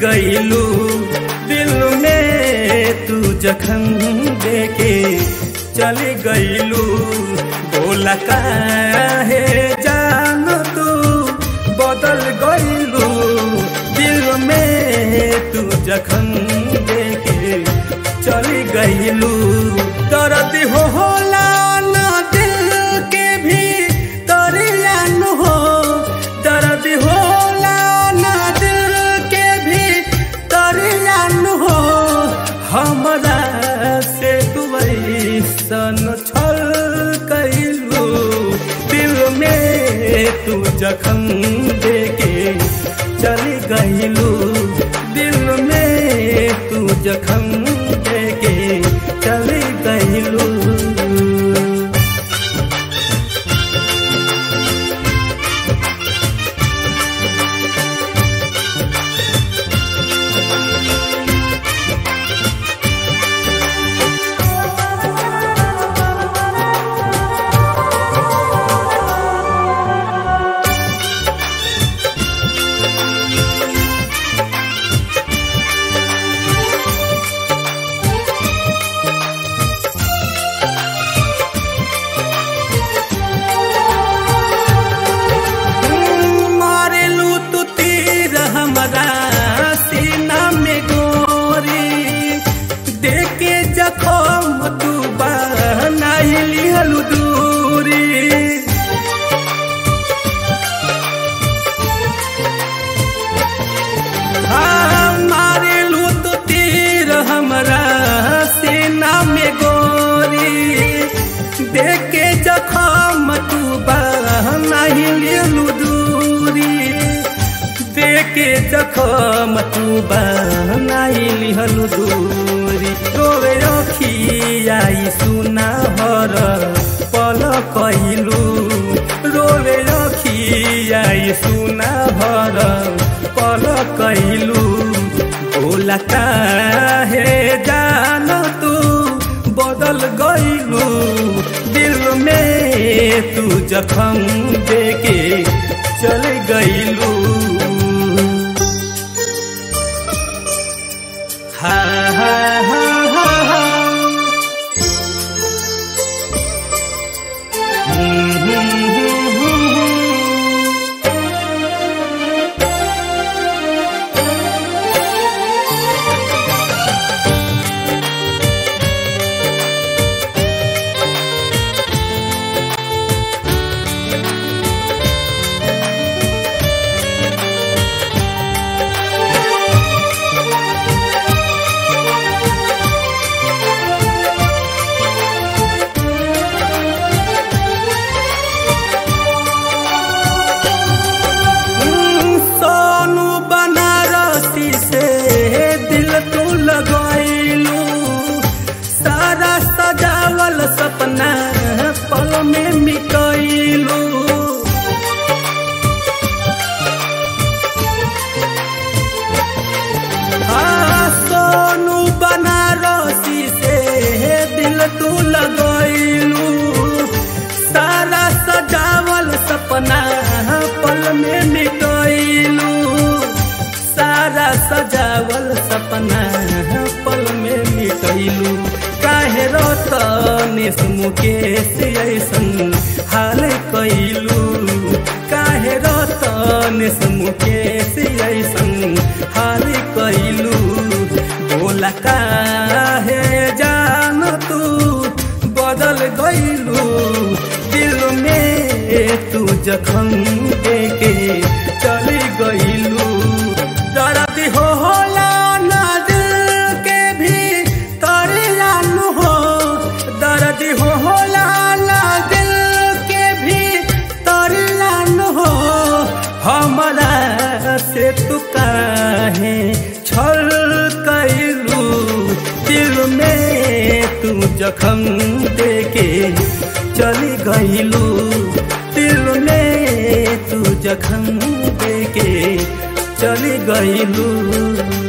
गईलू दिल में तू जखम देके चली गईलू बोला काहे जान तू बदल गईलू दिल में तू जखम देके चली गईलू दर्द हो होला ना दिल के भी दरियान हो दर्द होला ना दिल के भी दरियान हो हमरा से तू ऐसन छल कैलू दिल में तू जखम देके चली गईलू दिल में तू जखम देके चली गईलू मारेलू तू तीर हमरा सीना में गोरी देखे जखम तू बनाइली हलू दूरी हाँ, मारेलू तू तीर हमरा सीना में गोरी देखे जखम तू बनाइली दूरी देखे जखम तू बनाइली हलू दूरी रोवे रखियाई सुना हर पल कैलू रोवे रखियाई सुना हर पल कैलू बोला काहे जान तू बदल गईलू दिल में तू जखम देके चल गईलू हा हा हा हा हा हम्म, हम्म, हम्म, हम्म। सोनू बनारसी से दिल तू लगैलू सारा सजावल सपना पल में मिटैलू हाँ सोनू बनारसी से दिल तू लगैलू सारा सजावल सपना पल में मिटैलू सारा सजावल सपना पल में मिटैलू काहे रतनेश मुकेश ऐसन हाल कैलू काहे रतनेश मुकेश ऐसन हाल कैलू बोला काहे जान तू बदल गईलू दिल में तू जखम देके चली गईलू दर्द हो होला ना दिल के भी तरियान हो दर्द हो होला ना दिल के भी तरियान हो हमरा से तू काहे छल कैलू दिल में तू जखम देके चली गईलू दिल में तू जखम देके चली गईलू